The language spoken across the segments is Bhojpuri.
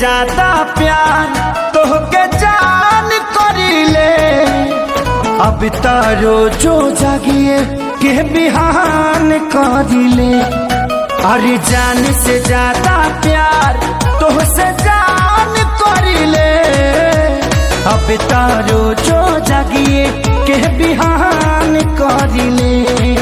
ज्यादा प्यार तोहके जान करीले अब तारो जो जागिए के बिहान करीले अरे जान से ज्यादा प्यार तोहसे जान करीले अब तारो जो जागिए के बिहान करीले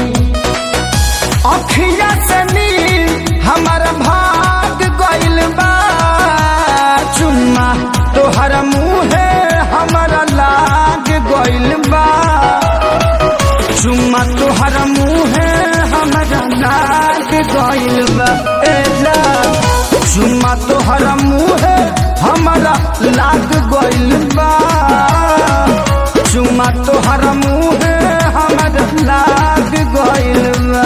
अखिया से नील हमारा भाग गइल बा चुम्मा तोहरा मुहे हमारा लाग गइल बा चुम्मा तोहरा मुहे हमारा लाग गइल बा ए जा चुम्मा तोहरा मुहे हमारा लाग गइल बा चुम्मा तोहरा मुहे हमारा लाग गइल बा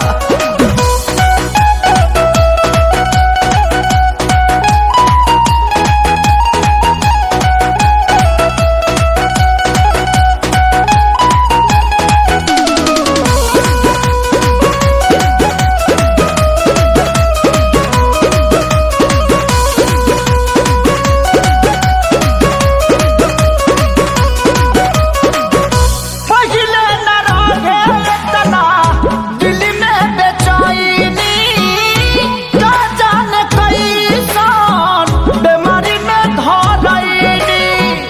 पहिले न रहे तना दिल में बेचैनी का जाने कैसन बीमारी में धरैनी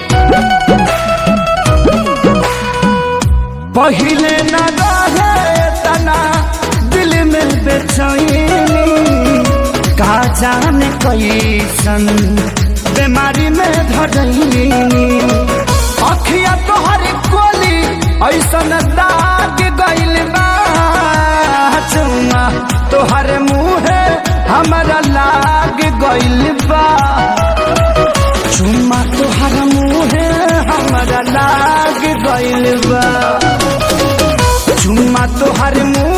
पहिले न रहे तना दिल में बेचैनी का जाने कैसन बीमारी में धरैनी अखिया तोहर कोली ऐसन दाग गइल बा चुम्मा तोहर मुहे हमरा लाग गइल बा चुम्मा तोहर मुहे हमरा लाग गइल बा चुम्मा तोहर मुहे